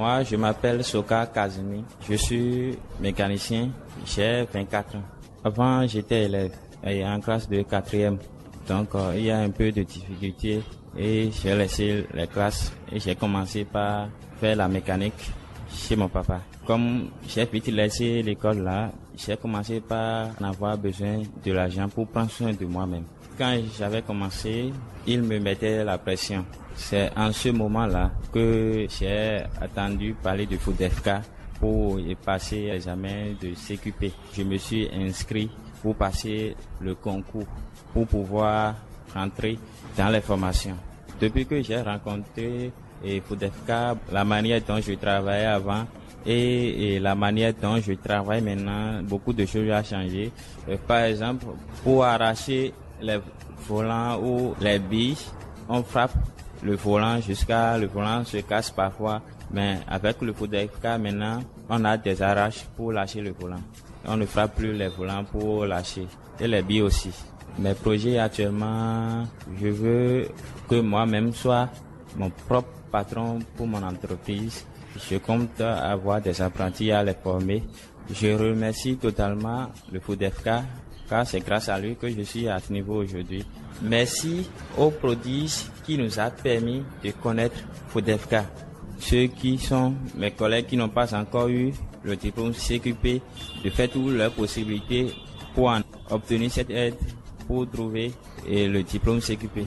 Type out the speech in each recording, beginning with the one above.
Moi, je m'appelle Soka Kazumi. Je suis mécanicien. J'ai 24 ans. Avant, j'étais élève et en classe de quatrième. Donc, euh, il y a un peu de difficulté et j'ai laissé les classes et j'ai commencé par faire la mécanique chez mon papa. Comme j'ai vite laissé l'école là, j'ai commencé par en avoir besoin de l'argent pour prendre soin de moi-même. Quand j'avais commencé, il me mettait la pression. C'est en ce moment-là que j'ai attendu parler de FODEFK pour y passer l'examen de CQP. Je me suis inscrit pour passer le concours, pour pouvoir rentrer dans les formations. Depuis que j'ai rencontré et FODEFK, la manière dont je travaillais avant et, et, la manière dont je travaille maintenant, beaucoup de choses ont changé. Euh, par exemple, pour arracher les volants ou les billes, on frappe le volant jusqu'à le volant se casse parfois. Mais avec le FODEFK maintenant, on a des arraches pour lâcher le volant. On ne frappe plus les volants pour lâcher. Et les billes aussi. Mes projets actuellement, je veux que moi-même soit mon propre patron pour mon entreprise. Je compte avoir des apprentis à les former. Je remercie totalement le FODEFK car c'est grâce à lui que je suis à ce niveau aujourd'hui. Merci aux prodiges qui nous a permis de connaître FODEFK. Ceux qui sont mes collègues qui n'ont pas encore eu le diplôme CQP, de faire toutes leurs possibilités pour en obtenir cette aide pour trouver le diplôme CQP.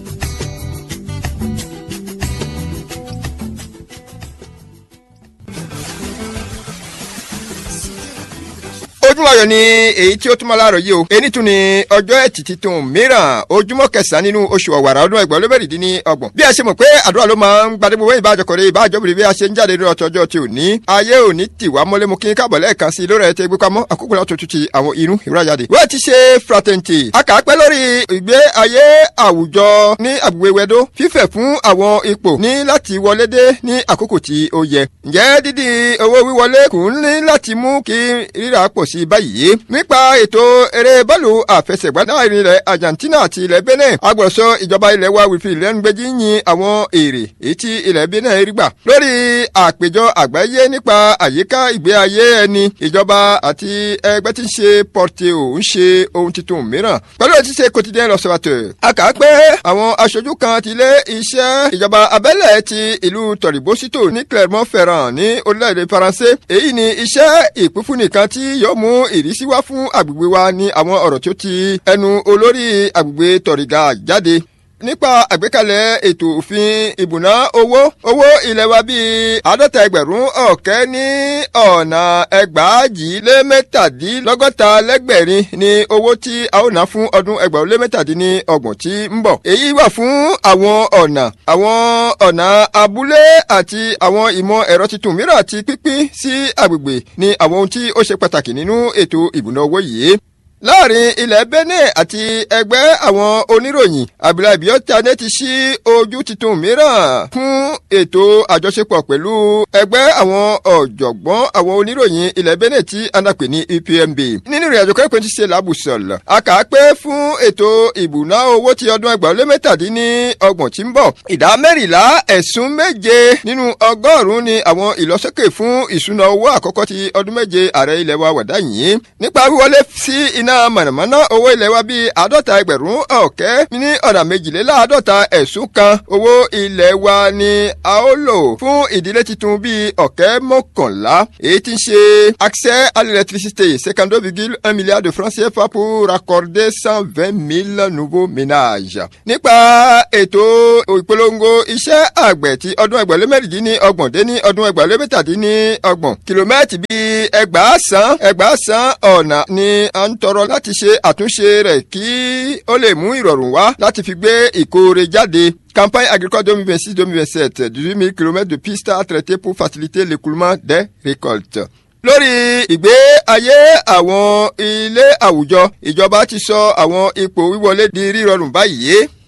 ojúmọ́ ayọ̀ ni èyí tí ó túmọ̀ láàárọ̀ yìí o èyí tún ni ọjọ́ ẹtì titun mìíràn ojúmọ́ kẹsàn-án nínú oṣù ọ̀wàrà ọdún ẹgbẹ̀rún ló bẹ̀rẹ̀ dín ní ọgbọ̀n bí a ṣe mọ̀ pé àdúrà ló máa ń gbadé gbogbo ìbájọkọ̀rẹ́ ìbájọ́bìrì bí a ṣe ń jáde ní ọjọ́ tí ò ní ayé ò ní tì wá mọ́lé mu kí n káàbọ̀ lẹ́ẹ̀kan sí lórí ẹ̀tẹ́ gbé pamọ́ àkókò láti tutù ti àwọn inú ìwúrájáde. wọ́n ti ṣe fraternity a kà á pẹ́ lórí ìgbé ayé àwùjọ ní àgbègbè wẹ́dó fífẹ̀ fún àwọn ipò ní láti wọlé dé ní àkókò tí ó yẹ. ǹjẹ́ dídí owó wíwọlé kò ń ní láti mú kí rírà pọ̀ sí báyìí nípa ètò eré bọ́ọ̀lù àfẹsẹ̀gbá láàrin ilẹ̀ Argentina àti ilẹ̀ Benin agbọ̀sọ ìjọba ilẹ̀ wa wífi ìlẹ́nugbẹ́jì yin àwọn èrè èyí tí ilẹ̀ Benin rí gbà lórí àpéjọ àgbáyé nípa àyíká ìgbé ayé ẹni ìjọba àti ẹgbẹ́ tí ń ṣe Porteo ń ṣe ohun tuntun mìíràn pẹ̀lú ètí ṣe quotidien l'Observateur a kà á pé àwọn aṣojú kan ti lé iṣẹ́ ìjọba abẹ́lẹ̀ ti ìlú tọ̀rìbósítò ní Clermont-Ferrand ní orílẹ̀-èdè Faransé èyí ni iṣẹ́ ìpínfún nìkan tí yóò mú ìrísí wá fún agbègbè wa ní àwọn ọ̀rọ̀ tí ó ti ẹnu olórí agbègbè tọ̀rìgà jáde nípa àgbékalẹ̀ ètò òfin ìbùná owó owó ilẹ̀ wa bíi àádọ́ta ẹgbẹ̀rún ọ̀kẹ́ ní ọ̀nà ẹgbàájì lé mẹ́tàdínlọ́gọ́ta lẹ́gbẹ̀rin ní owó tí a ó ná fún ọdún ẹgbẹ̀rún lé mẹ́tàdínlọ́gbọ̀n tí ń bọ̀. èyí wà fún àwọn ọ̀nà àwọn ọ̀nà abúlé àti àwọn ìmọ̀ ẹ̀rọ tuntun mìíràn àti pínpín sí agbègbè ní àwọn ohun tí ó ṣe pàtàkì nínú ètò ìbùná owó yìí láàrin ilẹ̀ Benin àti ẹgbẹ́ àwọn oníròyìn Abdullahi Biotane ti ṣí ojú tuntun mìíràn fún ètò àjọṣepọ̀ pẹ̀lú ẹgbẹ́ àwọn ọ̀jọ̀gbọ́n àwọn oníròyìn ilẹ̀ Benin tí anapè ní UPMB nínú ìrìnàjò kẹ́kọ̀ọ́ ti ṣe làbùsọ̀lọ̀ a kà á pé fún ètò ìbùná owó ti ọdún ẹgbàá lé mẹ́tàdínní ọgbọ̀n tí ń bọ̀ ìdá mẹ́rìnlá ẹ̀sùn méje nínú ọgọ́rùn-ún ni àwọn ìlọsókè fún ìṣúná owó àkọ́kọ́ ti ọdún méje ààrẹ ilẹ̀ wa wàdá yìí nípa wíwọlé sí iná mọ̀nàmọ́ná owó ilẹ̀ wa bíi àádọ́ta ẹgbẹ̀rún ọ̀kẹ́ ní ọ̀nà méjìléláàádọ́ta ẹ̀sùn kan owó ilẹ̀ wa ni a ó lò fún ìdílé tuntun bíi ọ̀kẹ́ mọ́kànlá èyí tí ń ṣe accès à l'électricité cinquante deux virgule un milliard de francs CFA pour raccorder cent vingt mille nouveaux ménages. nípa ètò ìpolongo iṣẹ́ àgbẹ̀ ti ọdún ẹgbẹ̀rún mẹ́rìndínní ọgbọ̀n dé ní ọdún ẹgbẹ̀rún mẹ́tàdínní ọgbọ̀n kìlómẹ́tì bíi ẹgbàásán ẹgbàásán ọ̀nà ni à ń tọrọ láti ṣe àtúnṣe rẹ̀ kí ó lè mú ìrọ̀rùn wá láti fi gbé ìkórè jáde. Campagne agricole 2026-2027, 18 000 km de pistes à traiter pour faciliter l'écoulement des récoltes lórí ìgbé ayé àwọn ilé àwùjọ ìjọba ti sọ àwọn ipò wíwọlé di rírọrùn báyìí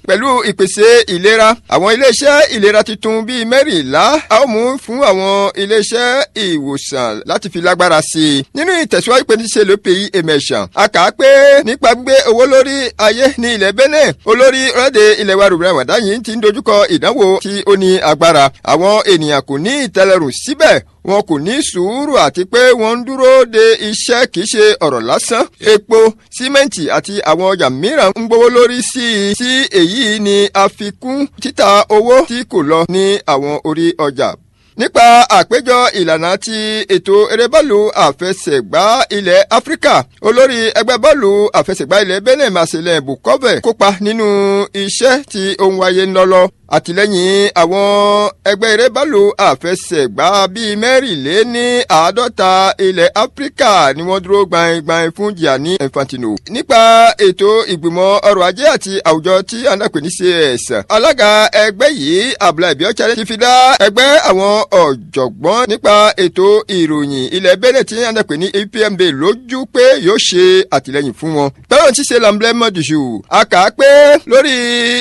pẹ̀lú ìpèsè ìlera àwọn iléeṣẹ́ ìlera tuntun bíi mẹ́rìnlá a ó mú fún àwọn iléeṣẹ́ ìwòsàn láti fi lágbára sí i nínú ìtẹ̀síwájú pé níṣe ló pe emeshan a kà á pé nípa gbé owó lórí ayé ní ilẹ̀ Benin olórí ọ̀rẹ́dẹ̀ ilẹ̀ wa rúbẹ̀rẹ̀ wàdá yìí ti ń dojúkọ ìdánwò tí ó ní agbára àwọn ènìyàn kò ní ìtẹ́lẹ̀rùn síbẹ̀ wọn kò ní sùúrù àti pé wọ́n ń dúró de iṣẹ́ kìí ṣe ọ̀rọ̀ lásán epo símẹ́ǹtì àti àwọn ọjà mìíràn ń gbówó lórí sí i sí èyí ni àfikún títà owó tí kò lọ ní àwọn orí ọjà nípa àpéjọ ìlànà ti ètò eré bọ́ọ̀lù àfẹsẹ̀gbá ilẹ̀ áfíríkà olórí ẹgbẹ́ bọ́ọ̀lù àfẹsẹ̀gbá ilẹ̀ benin marcelin bukove kópa nínú iṣẹ́ tí ó ń wáyé ńlọ́lọ́ àtìlẹ́yìn àwọn ẹgbẹ́ eré bọ́ọ̀lù àfẹsẹ̀gbá bíi mẹ́rìnléní àádọ́ta ilẹ̀ áfíríkà ni wọ́n dúró gbaingbain fún Gianni Infantino. nípa ètò ìgbìmọ̀ ọrọ̀ ajé àti àwùjọ tí anápè ní CS alága ẹgbẹ́ yìí Abdullahi Biochare ti fi dá ẹgbẹ́ àwọn ọ̀jọ̀gbọ́n nípa ètò ìròyìn ilẹ̀ Benin tí anápè ní APMB lójú pé yóò ṣe àtìlẹ́yìn fún wọn. bẹ́ẹ̀ ti ṣe lamblẹ́mọ̀ dùṣù a kà á pé lórí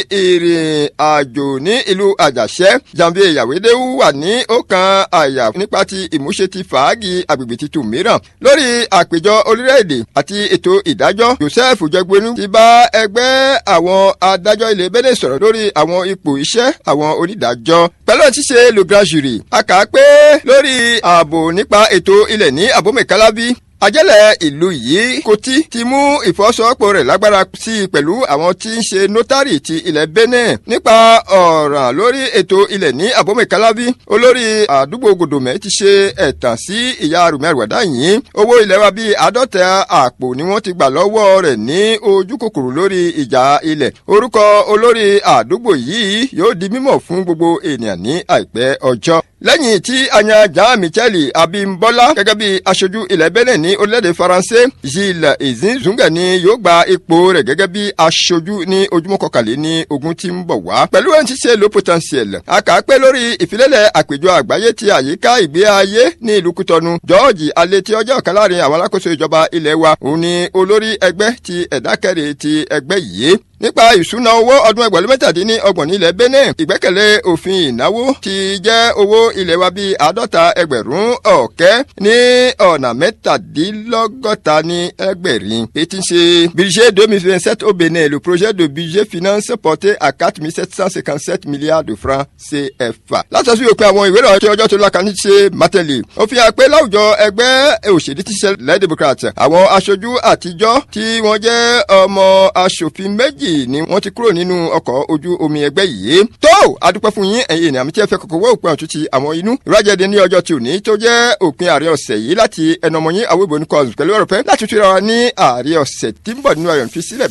ìrìn àjò ní ìlú àjàṣẹ́ janvier yàwédéwù wà ní ọkàn àyà nípa ti ìmúṣe ti fàágì agbègbè titun mìíràn lórí àpéjọ orílẹ̀-èdè àti ètò ìdájọ́ joseph jẹgbenu ti bá ẹgbẹ́ àwọn adájọ́ ilẹ̀ Benin sọ̀rọ̀ lórí àwọn ipò iṣẹ́ àwọn onídàájọ́ pẹ̀lú ṣíṣe le grand jury a kà á pé lórí ààbò nípa ètò ilẹ̀ ní abomekalabi ajẹ́lẹ̀ ìlú yìí Kòtí ti mú ìfọwọ́sowọ́pọ̀ rẹ̀ lágbára sí i pẹ̀lú àwọn tí ń ṣe notari ti ilẹ̀ Benin nípa ọ̀ràn lórí ètò ilẹ̀ ní abomekalabi olórí àdúgbò gòdòmẹ́ ti ṣe ẹ̀tàn sí ìyá rùmẹ́rùwẹ̀dá yìí owó ilẹ̀ wa bíi àádọ́ta àpò ni wọ́n ti gbà lọ́wọ́ rẹ̀ ní ojú kòkòrò lórí ìjà ilẹ̀ orúkọ olórí àdúgbò yìí yóò di mímọ̀ fún gbogbo ènìyàn ní àìpẹ́ ọjọ́ lẹ́yìn tí anya jà michele abimbola gẹ́gẹ́ bí aṣojú ilẹ̀ benin ní orílẹ̀-èdè faransé gilles ezinzunge ni yóò gba ipò rẹ̀ gẹ́gẹ́ bí aṣojú ní ojúmọ́ kọkànlé ní ogun tí ń bọ̀ wá. pẹ̀lú ẹni tí ṣe lo potentiel a kà á pé lórí ìfilélẹ̀ àpèjọ àgbáyé ti àyíká ìgbé ayé ní ìlú kútọ́nu george alẹ́ tí ọjọ́ ọ̀kan láàrin àwọn alákòóso ìjọba ilẹ̀ wa òun ni olórí ẹgbẹ́ ti ẹ̀dákẹ́rẹ́ ti ẹgbẹ́ yìí nípa ìṣúná owó ọdún ẹgbẹ̀rún mẹ́tàdínní ọgbọ̀n nílẹ̀ benin ìgbẹ́kẹ̀lé òfin ìnáwó ti jẹ́ owó ilẹ̀ wa bíi àádọ́ta ẹgbẹ̀rún ọ̀kẹ́ ní ọ̀nà mẹ́tàdínlọ́gọ́ta ní ẹgbẹ̀rin ètí ń ṣe budget deux mille vingt sept au benin le projet de budget finance porté à quatre mille sept cent cinquante sept milliards de francs CFA. látàsí òpin àwọn ìwé ìròyìn tí ọjọ́ tó lọ́ka ní ṣe mátẹ́lì ó fi hàn pé láwùjọ ẹgbẹ́ òṣèlú ti ṣe lẹ́ democrat àwọn aṣojú àtijọ́ tí wọ́n jẹ́ ọmọ aṣòfin méjì ni wọ́n ti kúrò nínú ọkọ̀ ojú omi ẹgbẹ́ yìí. tó adúpẹ́ fún yín ẹ̀yin ènìyàn mi tí ẹ fẹ́ kọ́kọ́ wọ́ òpin ọ̀tún ti àwọn inú. ìrájẹ̀dẹ̀ ní ọjọ́ tí ò ní tó jẹ́ òpin ààrẹ ọ̀sẹ̀ yìí láti ẹnu ọmọ yín àwọn ìbò ní kọ́ọ̀sì pẹ̀lú ọ̀rọ̀ pẹ́ láti túra wa ní ààrẹ ọ̀sẹ̀ tí ń bọ̀ nínú ayọ̀ fi sílẹ̀